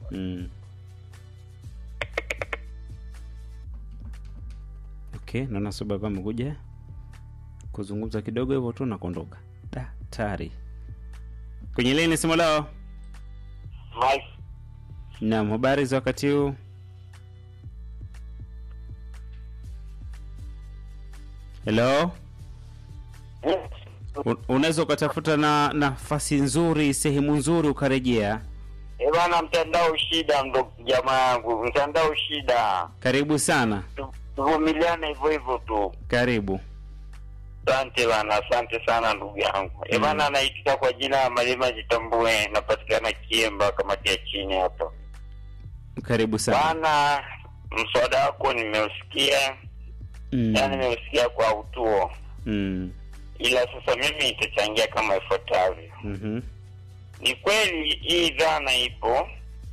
Mm. Okay, naona Soba amekuja kuzungumza kidogo hivyo tu na kuondoka. Da, tayari. Kwenye leni simu lao. Mike, Naam, habari za wakati huu? Hello? Un- Unaweza ukatafuta na nafasi nzuri, sehemu nzuri ukarejea. eh bana, mtandao shida, ndo jamaa yangu, mtandao shida, Karibu sana. Tu- tuvumiliane hivyo hivyo tu. Karibu. Asante bana, asante sana ndugu yangu. Eh bana, naitika kwa jina la Malima Jitambue, napatikana Kiemba, kamati ya chini hapo. Karibu sana. Bana, mswada wako nimeusikia, Mm. yani nimeusikia kwa utuo, Mm. ila sasa mimi nitachangia kama ifuatavyo. Mhm. Ni kweli hii dhana ipo,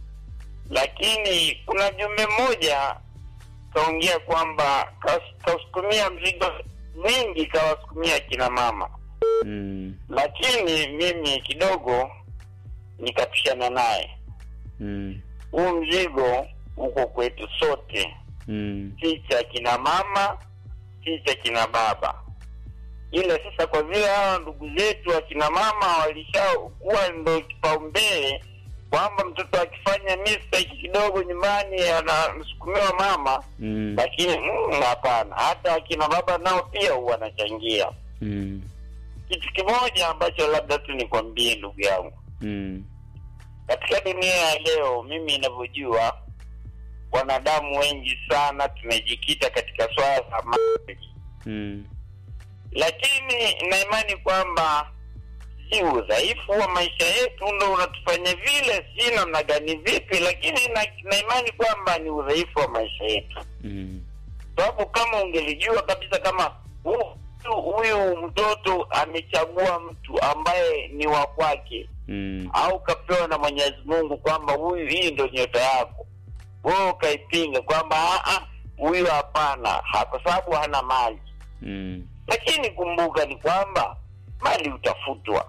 lakini kuna jumbe moja kaongea kwamba kas- kasukumia mzigo mwingi kawasukumia kina mama, Mm. lakini mimi kidogo nikapishana naye. Mm. Huu mzigo uko kwetu sote, Mm. si cha kina mama, si cha kina baba. Ila sasa kwa vile hawa ndugu zetu akina mama walishakuwa ndo kipaumbele kwamba mtoto akifanya mistake kidogo nyumbani anasukumiwa mama, Mm. lakini mm, hapana, hata akina baba nao pia huwa wanachangia. Mm. Kitu kimoja ambacho labda tu nikwambie ndugu yangu, Mm. katika dunia ya leo, mimi ninavyojua, wanadamu wengi sana tumejikita katika swala la mali, Mm. lakini na imani kwamba si udhaifu wa maisha yetu ndo unatufanya vile, si namna gani vipi, lakini na, na imani kwamba ni udhaifu wa maisha yetu, Mm. sababu kama ungelijua kabisa kama hu- huyu mtoto amechagua mtu ambaye ni wa kwake Mm. au kapewa na Mwenyezi Mungu kwamba huyu hii ndo nyota yako, wewe ukaipinga kwamba "Ah, ah, huyu hapana, ha- kwa sababu hana mali. Mm. Lakini kumbuka ni kwamba mali utafutwa.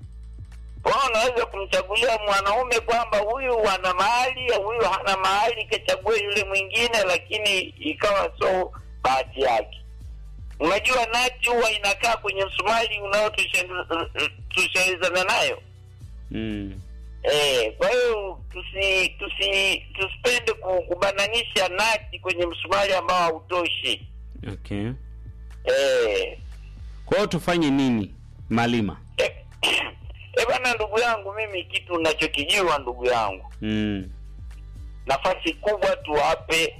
Kwa hiyo unaweza kumchagulia mwanaume kwamba huyu ana mali, huyu hana mali, kachague yule mwingine, lakini ikawa so bahati yake. Unajua nati huwa inakaa kwenye msumari unaotusharizana nayo. Mm. Eh, kwa hiyo tusi tusi tusipende ku- kubananisha nati kwenye msumari ambao hautoshi. Okay. Eh, Kwa hiyo tufanye nini, Malima? eh, eh bana, ndugu yangu, mimi kitu nachokijua ndugu yangu, Mm. nafasi kubwa tuwape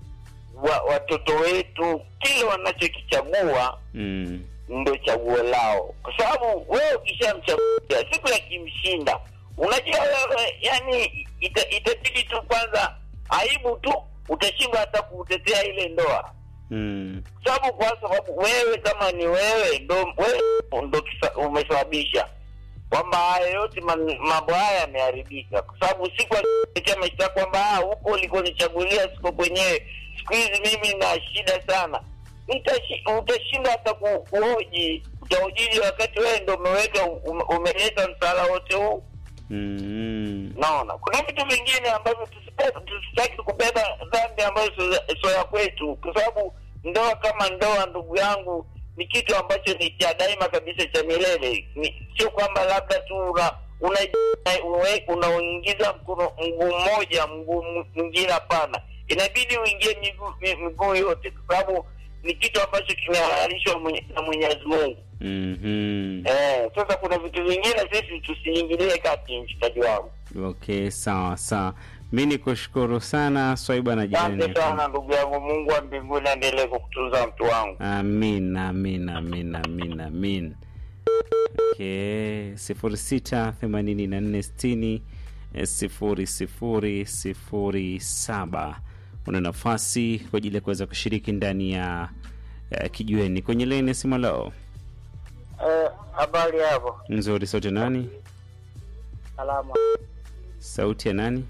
wa, watoto wetu kile wanachokichagua Mm. ndo chaguo lao, kwa sababu wewe ukishamchagua siku ya kimshinda, unajua wewe, yani ita, itabidi tu kwanza aibu tu, utashindwa hata kutetea ile ndoa, Mm. sababu kwa sababu wewe kama ni wewe ndo wewe ndo kisa- umesababisha kwamba haya yote man- mambo haya yameharibika, kwa sababu siku akiletea maisha kwamba ah, huko ulikonichagulia siko kwenyewe, siku hizi mimi na shida sana, Utashi- utashindwa hata ku, kuhoji. Utahojiji wakati wewe ndo umeweka ume- umeleta msala wote huu. Mm. Naona kuna vitu vingine ambavyo tusipe- tusitaki kubeba dhambi ambayo sio- sio ya kwetu, kwa sababu ndoa kama ndoa, ndugu yangu, ni kitu ambacho ni cha daima kabisa, cha milele. Ni sio kwamba labda tu una una- uwe- unaingiza mkono mguu mmoja mguu mwingine, hapana. Inabidi uingie miguu mi- miguu yote, kwa sababu ni kitu ambacho kimehalalishwa mwenye- na Mwenyezi Mungu. Mhm. Eh, sasa kuna vitu vingine sisi tusiingilie kati, mshikaji wangu. Okay, sawa sawa. Mi ni kushukuru sana Swaiba na jirani. Asante sana ndugu yangu, Mungu wa mbinguni aendelee kukutunza mtu wangu. Amin, amin, amin, amin, amin. Okay, sifuri sita themanini na nne sitini eh, sifuri sifuri sifuri saba. Una nafasi kwa ajili ya kuweza kushiriki ndani ya eh, kijiweni kwenye leni simu lao Habari hapo, nzuri. Sauti ya nani? salama Sauti ya nani?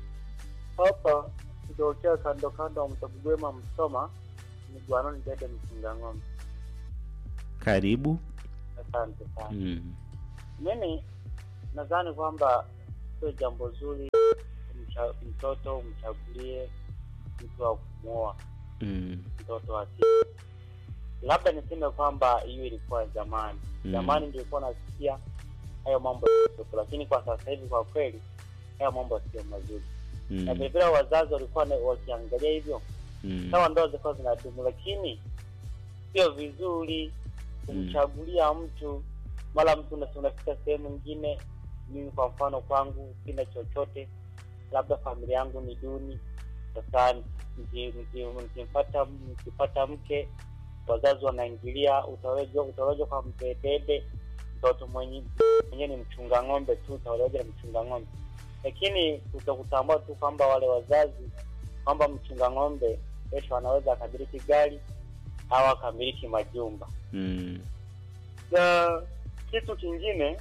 hapa kitokea kando kando wa Mtabugwema Msoma ni Gwanoni Dede Mkinga Ng'ombe. Karibu. Asante sana. Mm. Mimi nadhani kwamba sio jambo zuri mcha, mtoto umchagulie mtu wa kumwoa Mm. mtoto wa kike. Labda niseme kwamba hiyo ilikuwa zamani. Mm. Zamani nilikuwa nasikia hayo mambo yalikuwepo, lakini kwa sasa hivi kwa kweli hayo mambo sio mazuri, na Mm. vilevile wazazi walikuwa na- wakiangalia hivyo Mm. sawa, ndoa zilikuwa zinadumu, lakini sio vizuri kumchagulia mtu mara mtu una- unafika sehemu nyingine. Mimi kwa mfano kwangu sina chochote, labda familia yangu ni duni. Sasa niki- niki- nikimpata nikipata mke, wazazi wanaingilia, utaweja utaweja kwa mdedede, mtoto mwenye mwenyewe ni mchunga ng'ombe tu, utaweja na mchunga ng'ombe, lakini kutakutambua tu kwamba wale wazazi kwamba mchunga ng'ombe kesho anaweza akamiliki gari au akamiliki majumba. Mm. Na kitu kingine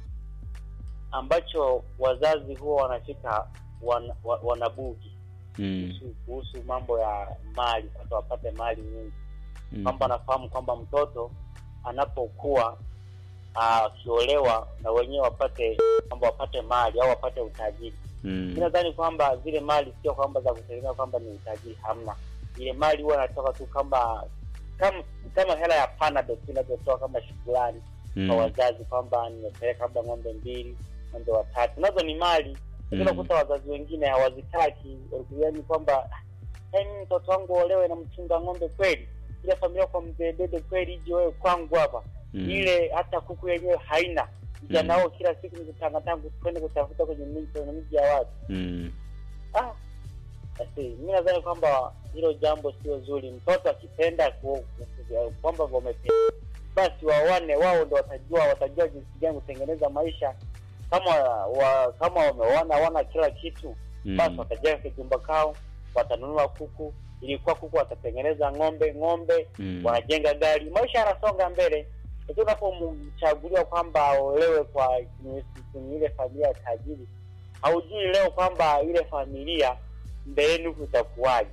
ambacho wazazi huwa wanafika wan, wa- wanabugi Mm. kuhusu, kuhusu mambo ya mali, sasa wapate mali nyingi, Mm. kwamba anafahamu kwamba mtoto anapokuwa ah, akiolewa na wenyewe wapate kwamba wapate mali au wapate utajiri. Mm. Mi nadhani kwamba zile mali sio kwamba za kutegemea kwamba ni utajiri, hamna. Ile mali huwa inatoka tu kama kama kama hela ya panado tu inavyotoa kama shukurani kwa Mm. wazazi kwamba nimepeleka labda ng'ombe mbili ng'ombe watatu, nazo ni mali lakini Mm. unakuta wazazi wengine hawazitaki, yani kwamba yani mtoto wangu olewe na mchunga ng'ombe kweli, ile familia kwa mzee dede kweli, ije wewe kwangu hapa Mm. ile hata kuku yenyewe haina vijana Mm. wao kila siku ni kutangatanga kwenda kutafuta kwenye miji kwenye miji ya watu Mm. ah basi mi nadhani kwamba hilo jambo sio zuri mtoto akipenda ku- ku- kwamba wamependa basi waone wao ndo watajua watajua jinsi gani kutengeneza maisha kama wa, kama wameona wana kila kitu basi Mm. watajenga kijumba kao watanunua kuku ilikuwa kuku watatengeneza ng'ombe ng'ombe Mm. wanajenga gari, maisha yanasonga mbele. Lakini unapomchagulia kwamba aolewe kwa kwenye kwenye ile familia ya tajiri, haujui leo kwamba ile familia mbeleni kutakuwaje.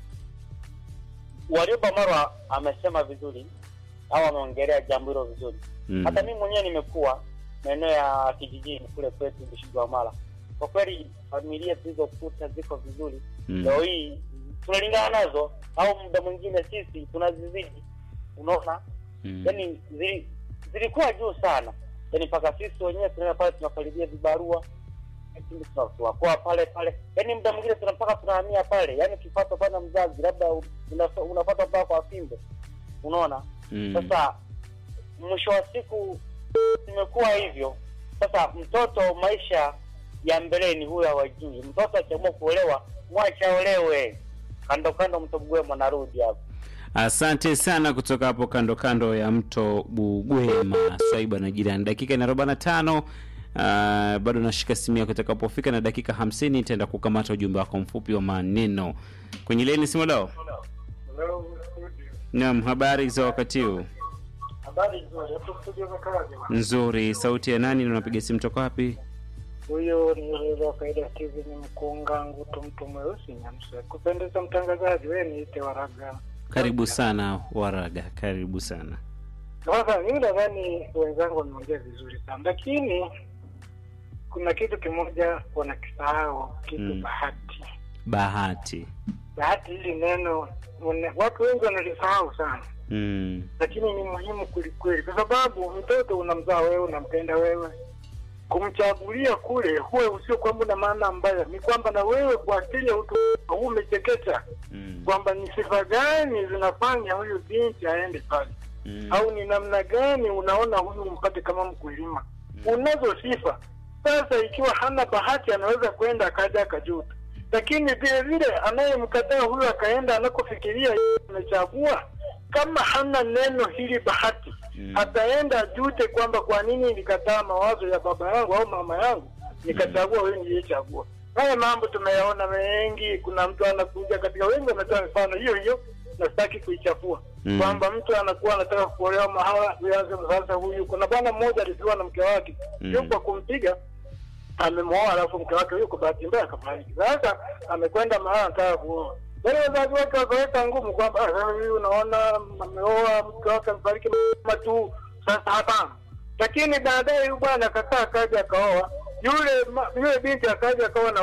Warioba Marwa amesema vizuri au ameongelea jambo hilo vizuri. Mm. Hata mimi mwenyewe nimekuwa maeneo ya kijijini kule kwetu Bushigwamala. Kwa kweli familia zilizokuta ziko vizuri Mm. leo hii tunalingana nazo au muda mwingine sisi tunazizidi unaona Mm. yani zili, zilikuwa juu sana yani mpaka sisi wenyewe tunaenda pale tunakaribia vibarua lakini tuna- tunakuwa pale pale yani muda mwingine tuna mpaka tunahamia pale yani ukipata bana mzazi labda unafa- unapata mpaka kwa fimbo unaona Mm. sasa mwisho wa siku imekuwa hivyo sasa mtoto maisha ya mbeleni huyo hawajui mtoto akiamua kuolewa mwacha olewe kando kando mtogue mwanarudi hapo Asante sana kutoka hapo kando kando ya mto Bugwema, Swaiba na jirani. Dakika ina arobaini na tano. Uh, bado nashika simu yako. Itakapofika na dakika hamsini nitaenda kukamata ujumbe wako mfupi wa maneno kwenye leni simu lao. Naam, habari za wakati huu? Habari nzuri, hapo studio mekaji. Nzuri. Sauti ya nani na unapiga simu toka wapi? Huyo ni yule wa kaida Steven Mkunga Ngutu, mtu mweusi Nyamsa. Kupendeza mtangazaji, wewe niite Waraga. Karibu sana Waraga, karibu sana. Sasa mimi nadhani wenzangu wameongea vizuri sana, lakini kuna kitu kimoja wanakisahau, kitu Mm. bahati. Bahati. Bahati hili neno wana- watu wengi wanalisahau sana, Mm. lakini ni muhimu kwelikweli, kwa sababu mtoto unamzaa wewe, unampenda wewe kumchagulia kule huwe usio kwamba na maana mbaya, ni kwamba na wewe kwa asili ya utu huu umechekecha Mm. kwamba ni sifa gani zinafanya huyu binti aende pale, Mm. au ni namna gani unaona huyu umpate kama mkulima. Unazo sifa. Sasa ikiwa hana bahati, anaweza kwenda akaja akajuta, lakini vile vile anayemkataa huyu akaenda anakofikiria amechagua, kama hana neno hili bahati Mm. ataenda ajute kwamba kwa nini nilikataa mawazo ya baba yangu au mama yangu nikachagua wewe niliyechagua. Haya mambo tumeyaona mengi. Kuna mtu anakuja katika, wengi wametoa mifano hiyo hiyo, na sitaki kuichafua Mm. kwamba mtu anakuwa anataka kuolewa mahala vianze sasa. Huyu kuna bwana mmoja alifiwa na mke wake Mm. yuko kumpiga amemwoa, alafu mke wake yuko bahati mbaya akafariki. Sasa amekwenda mahala anataka kuoa wale wazazi wake wakaweka ngumu kwamba "Ah, sasa huyu unaona ameoa mke wake amefariki mama tu, sasa hapana. Lakini baadaye huyu bwana akakaa akaja akaoa yule ma- yule binti akaja akawa na wanaume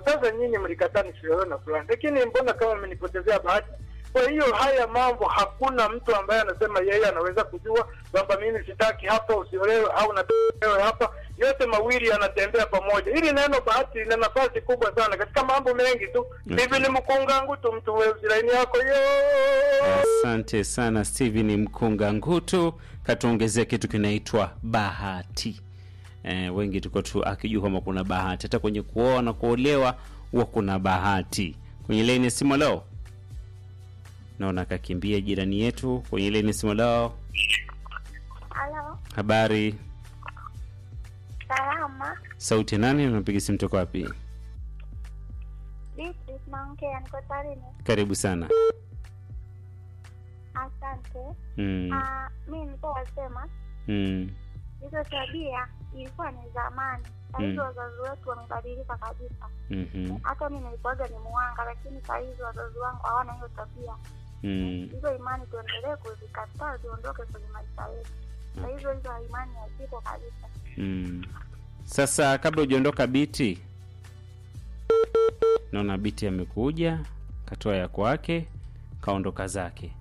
sasa nyinyi mlikataa nisiolewe na fulani, lakini mbona kama mmenipotezea bahati? Kwa hiyo haya mambo, hakuna mtu ambaye anasema yeye anaweza kujua kwamba mimi sitaki hapa usiolewe au nataka hapa. Yote mawili yanatembea pamoja. Hili neno bahati lina nafasi kubwa sana katika mambo mengi tu. Okay. Hivi ni mkungangu tu mtu weusi laini yako yo Asante sana Steven Mkunga Ngutu, katuongezea kitu kinaitwa bahati. Eh, wengi tuko tu akijua kwamba kuna bahati, hata kwenye kuoa na kuolewa huwa kuna bahati. Kwenye laini ya simu leo naona akakimbia jirani yetu kwenye laini ya simu leo. Halo, Habari, salama. sauti ya nani? Unapiga simu toka wapi? Beatrice naongea, niko Tarime. Karibu sana. Asante. Mm, Ah, mi nilikuwa nasema mm, hizo tabia ilikuwa ni zamani, saa hizi Mm. wazazi wetu wamebadilika kabisa. mhm, Hata mi nilikuwaga ni muwanga, lakini saa hizi wazazi wangu hawana hiyo tabia. mm. Hizo imani tuendelee kuzikataa, ziondoke kwenye maisha yetu. Saa hizo hizo imani hazipo kabisa. Mm. Sasa kabla hujaondoka Biti, naona Biti amekuja katoa ya kwake kaondoka zake.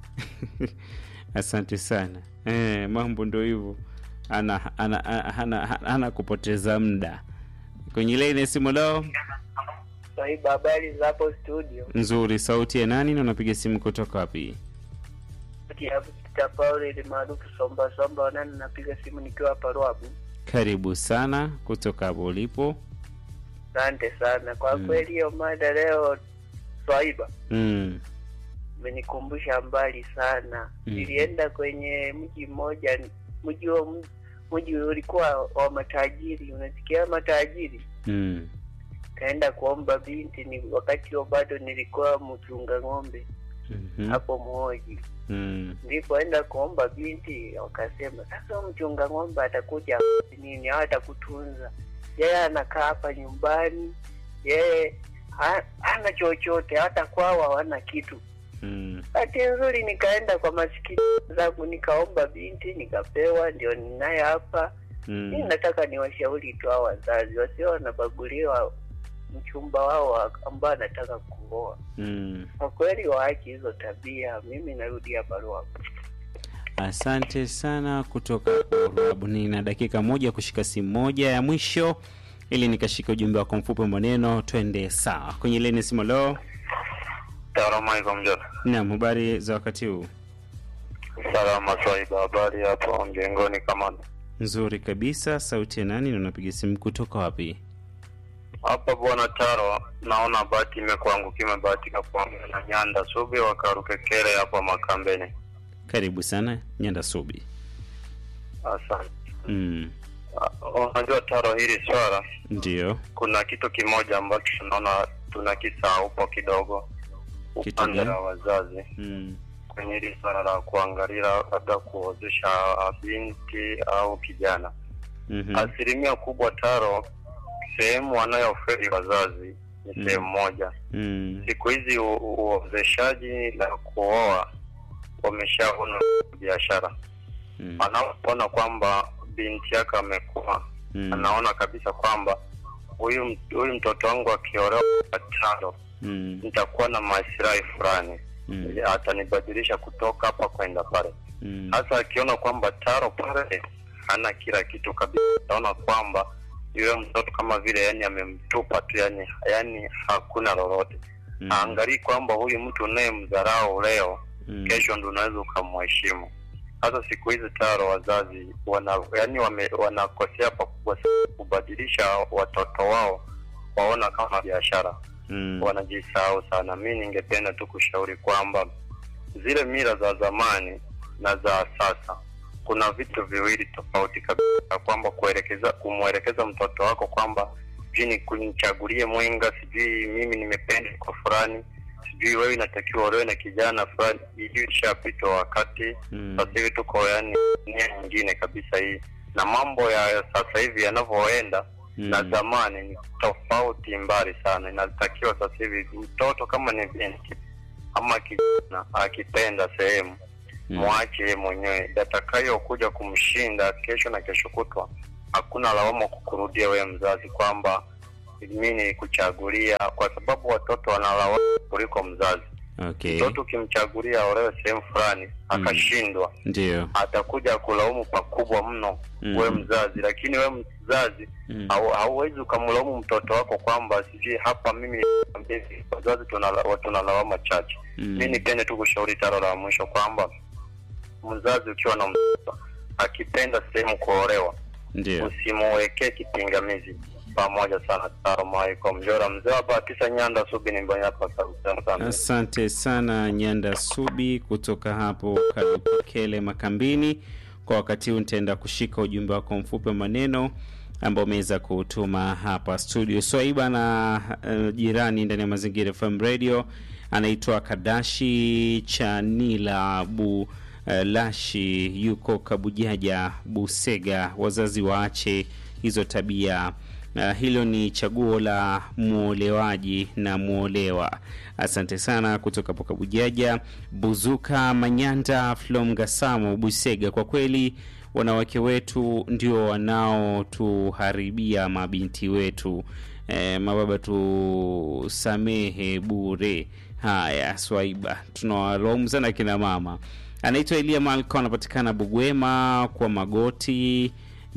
Asante sana. Eh, mambo ndo hivyo, ana ana ana, ana kupoteza muda kwenye laini ya simu leo. Sahiba, habari za hapo studio? Nzuri, sauti ya nani na unapiga simu kutoka wapi? Kita Paul maarufu Somba Somba Wanani, napiga simu nikiwa hapa Ruabu. Karibu sana kutoka hapo ulipo. Asante sana kwa Mm. kweli, hiyo mada leo Swaiba Mm. imenikumbusha mbali sana. Mm. Nilienda kwenye mji mmoja, mji huo mji ulikuwa wa matajiri, unasikia matajiri. Mm. Kaenda kuomba binti, ni wakati huo bado nilikuwa mchunga ng'ombe Mhm. hapo Mhoji. Mm. Nilipoenda kuomba binti, wakasema sasa huyu mchunga ng'ombe atakuja nini au atakutunza yeye? Anakaa hapa nyumbani, yeye ha- hana chochote, hata kwao hawana kitu. Mm. Bahati nzuri nikaenda kwa masikini zangu nikaomba binti, nikapewa, ndio ninaye hapa. Mm. Mimi nataka niwashauri tu hao wazazi wasio wanabaguliwa mchumba wao wa- ambao anataka kuoa. Mm. Kwa kweli waache hizo tabia. Mimi narudia barua Asante sana kutoka Urabuni, na dakika moja kushika simu moja ya mwisho ili nikashika ujumbe wako mfupi wa maneno, twende sawa kwenye leni simu. Leo Salamu alaikum Jona. naam, habari za wakati huu? Salama Swaiba, habari hapo mjengoni kamanda. Nzuri kabisa. Sauti ya nani na unapiga simu kutoka wapi? Hapa bwana Taro, naona bahati imekuangukia, imebahatika kuongea na Nyanda Subi wakarukekere hapa Makambeni. Karibu sana Nyanda Subi. Asante. Mm. Ah, Unajua Taro, hili swala Ndio. kuna kitu kimoja ambacho tunaona tunakisahaupo kidogo Kitu upande gani? la wazazi Mm. kwenye hili swala la kuangalia labda kuozesha binti au kijana. Mhm. Asilimia kubwa Taro, sehemu wanayofeli wazazi ni Mm. sehemu moja. Mm. Siku hizi u- u- uozeshaji na kuoa wameshaona biashara. Mm. Anapoona kwamba binti yake amekuwa Mm. anaona kabisa kwamba huyu m- huyu mtoto wangu akiolewa kwa tano Mm. nitakuwa na maslahi fulani, Mm. atanibadilisha kutoka hapa kwenda pale. Mm. Hasa akiona kwamba taro pale hana kila kitu kabisa, ataona kwamba yule mtoto kama vile yani amemtupa tu, yani yani hakuna lolote. Mm. Aangalii kwamba huyu mtu unayemdharau leo, Mm. kesho ndo unaweza ukamheshimu. Hasa siku hizi taro wazazi wana yani wame, wanakosea pakubwa sana kubadilisha watoto wao waona kama biashara Mm. wanajisahau sana. Mi ningependa tu kushauri kwamba zile mila za zamani na za sasa kuna vitu viwili tofauti kabisa, kwamba kuelekeza kumwelekeza mtoto wako kwamba sijui ni kunichagulie mwenga, sijui mimi nimependa kwa fulani, sijui wewe inatakiwa olewe na kijana fulani. Hii ishapitwa wakati. Mm. Sasa hivi tuko yani nia nyingine kabisa hii, na mambo ya sasa hivi yanavyoenda Mm. na zamani ni tofauti mbali sana. Inatakiwa sasa hivi mtoto kama ni binti ama kijana akipenda sehemu Mm. mwache yeye mwenyewe, atakayokuja kumshinda kesho na kesho kutwa, hakuna lawama kukurudia wewe mzazi kwamba mi ni kuchagulia, kwa sababu watoto wanalawama kuliko mzazi. okay Mtoto ukimchagulia aolewe sehemu fulani akashindwa, ndio atakuja kulaumu pakubwa mno Mm. we mzazi, lakini we mzazi Mm. hau- hauwezi ukamlaumu mtoto wako kwamba sijui hapa mimi wazazi tunala- tuna lawama chache. Mm. Mi nipende tu kushauri taro la mwisho kwamba mzazi ukiwa na mtoto akipenda sehemu kuolewa, ndio usimuwekee kipingamizi. Pamoja sana Taro Maiko Mjora, mzee wa Batisa Nyanda Subi ni Mbonyaka. Asante. Asante sana Nyanda Subi kutoka hapo Kalukele Makambini. Kwa wakati huu nitaenda kushika ujumbe wako mfupi wa maneno ambao umeweza kutuma hapa studio. Swaiba na uh, jirani ndani ya Mazingira FM Radio anaitwa Kadashi Chanila Bu uh, Lashi, yuko Kabujaja Busega. Wazazi waache hizo tabia. Uh, hilo ni chaguo la mwolewaji na mwolewa. Asante sana kutoka hapo Kabujaja. Buzuka Manyanda Flom Gasamo Busega, kwa kweli wanawake wetu ndio wanaotuharibia mabinti wetu. E, mababa tusamehe bure. Haya, Swaiba, tunawalaumu sana kina mama. Anaitwa Elia Malko, anapatikana Bugwema kwa Magoti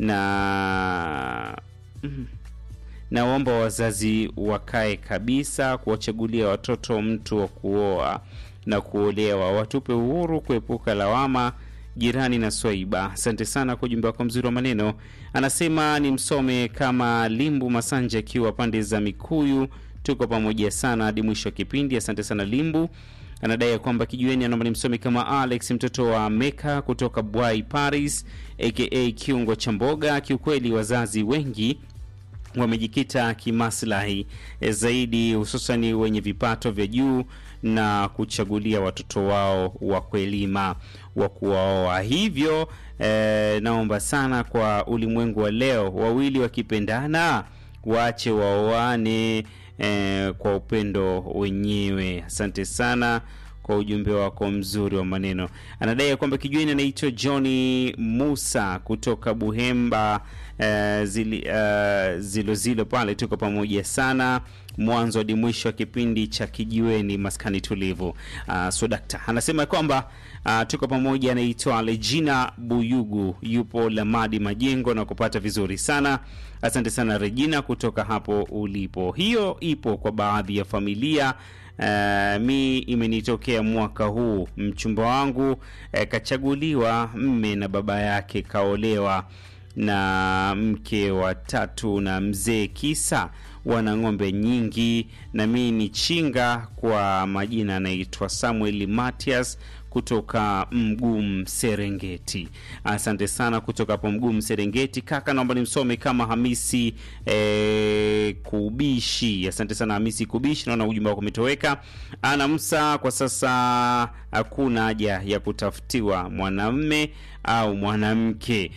na mm, naomba wazazi wakae kabisa kuwachagulia watoto mtu wa kuoa na kuolewa, watupe uhuru kuepuka lawama. Jirani na Swaiba, asante sana kwa ujumbe wako mzuri wa maneno. Anasema ni msome kama Limbu Masanja akiwa pande za Mikuyu. Tuko pamoja sana hadi mwisho wa kipindi. Asante sana Limbu. Anadai ya kwamba kijueni, anaomba ni msome kama Alex mtoto wa Meka kutoka Bwai Paris aka kiungo cha mboga. Kiukweli wazazi wengi wamejikita kimaslahi eh, zaidi hususani wenye vipato vya juu na kuchagulia watoto wao wa kuelima wa kuwaoa. Hivyo eh, naomba sana kwa ulimwengu wa leo, wawili wakipendana waache waoane eh, kwa upendo wenyewe. Asante sana kwa ujumbe wako mzuri wa maneno. Anadai ya kwamba kijueni anaitwa Johnny Musa kutoka Buhemba eh, zili, eh, zilo zilo pale. Tuko pamoja sana mwanzo hadi mwisho wa kipindi cha kijiweni maskani tulivu. Uh, so dakta anasema kwamba uh, tuko pamoja. Anaitwa Regina Buyugu, yupo Lamadi Majengo na kupata vizuri sana. Asante sana Regina kutoka hapo ulipo. Hiyo ipo kwa baadhi ya familia. Uh, mi imenitokea mwaka huu, mchumba wangu uh, kachaguliwa mme na baba yake kaolewa na mke wa tatu na mzee, kisa wana ng'ombe nyingi, na mi ni chinga. Kwa majina anaitwa Samuel Matias kutoka Mgum Serengeti. Asante sana kutoka hapo Mgum Serengeti. Kaka, naomba nimsome kama Hamisi eh, Kubishi. Asante sana Hamisi Kubishi, naona ujumbe wako umetoweka. Ana Msa, kwa sasa hakuna haja ya kutafutiwa mwanamme au mwanamke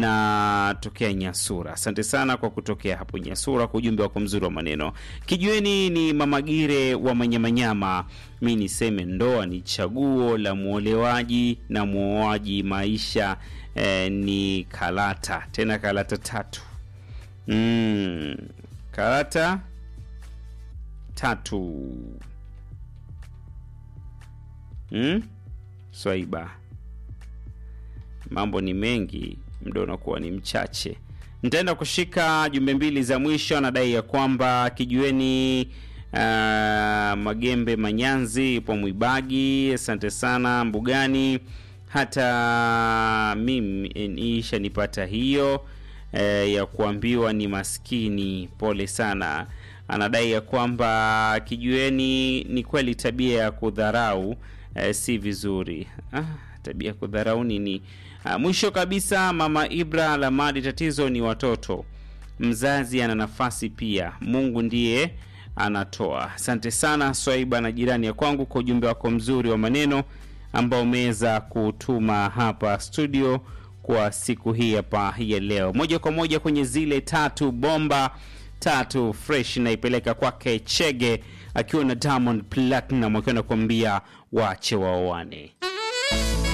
na tokea Nyasura. Asante sana kwa kutokea hapo Nyasura kwa ujumbe wako mzuri wa maneno. Kijueni ni Mamagire wa Manyamanyama. Mi niseme ndoa ni chaguo la mwolewaji na mwoaji. Maisha eh, ni karata, tena karata tatu. Mm, karata tatu. Mm? Swaiba mambo ni mengi, muda unakuwa ni mchache. Nitaenda kushika jumbe mbili za mwisho. Anadai ya kwamba kijueni uh, Magembe Manyanzi ipo Mwibagi. Asante sana Mbugani, hata mimi isha nipata hiyo eh, ya kuambiwa ni maskini. Pole sana. Anadai ya kwamba kijueni ni kweli tabia ya kudharau eh, si vizuri. Ah, tabia ya kudharau nini? Ah, mwisho kabisa, mama Ibra Lamadi, tatizo ni watoto. Mzazi ana nafasi pia, Mungu ndiye anatoa. Asante sana Swaiba na jirani ya kwangu kwa ujumbe wako mzuri wa maneno ambao umeweza kutuma hapa studio kwa siku hii hapa ya leo, moja kwa moja kwenye zile tatu bomba tatu fresh naipeleka kwake Chege akiwa na Diamond Platinum akiwa nakuambia wache waoane.